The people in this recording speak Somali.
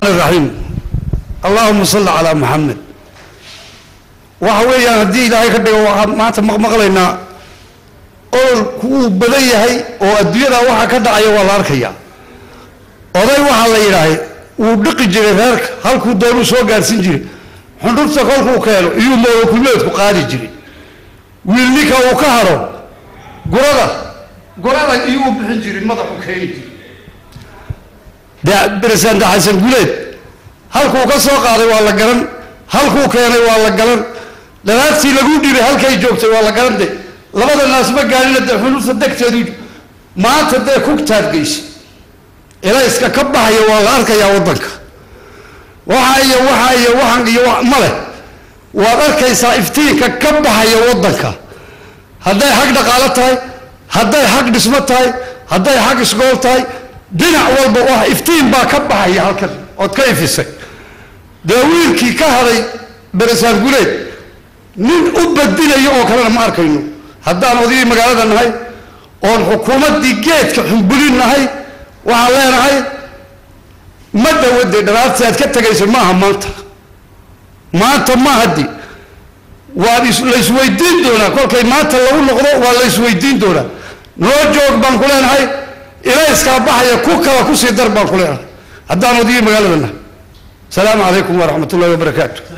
raxiim allahuma salli calaa maxamed waxa weeyaan haddii ilaahay ka dhigo waxaan maanta maqmaqlaynaa ololku wuu badan yahay oo adduunyada waxa ka dhacaya waa la arkayaa oday waxaa la yidhaahay wuu dhiqi jiray reerka halkuu doonuu soo gaarhsin jiray xundhurta kolkuu keeno iyuu moolokulmeedku qaadi jiray wiil ninka uu ka haro gurada gurada iyuu u bixin jiray madaxu keeni jiray dee beresanta xasan guleed halkuu ka soo qaaday waa la garan halkuu keenay waa la garan dhalaadtii lagu dhibay halkay joogtay waa la garan de labada naas ma gaarina dee xundhurta degteedu maanta dee kugtaad geysa elayska ka baxaya waa la arkayaa waddanka waxa iyo waxa iyo waxan iyo ma leh waad arkaysaa iftiinka ka baxaya waddanka hadday xag dhaqaalo tahay hadday xag dhismo tahay hadday xag isgool tahay dhinac walba wax iftiin baa ka baxaya halkan ood ka ifisay dee wiilkii ka haday beresaan guleed nin u badinayo oo kalena ma arkayno haddaan odayii magaalada nahay oon xukuumaddii geedka xumbulin nahay waxaan leenahay ma dhawade dhalaartii aad ka tegayso maaha maanta maanta ma haddi waa laysweydiin doonaa kolkay maanta lagu noqdo waa laysweydiin doonaa noo joog baan ku leenahay ilayskaa baxaya ku kala kusii dar baan ku leenahay haddaan odayii magaalada nahay asalaamu calaykum waraxmat ullahi wabarakaatu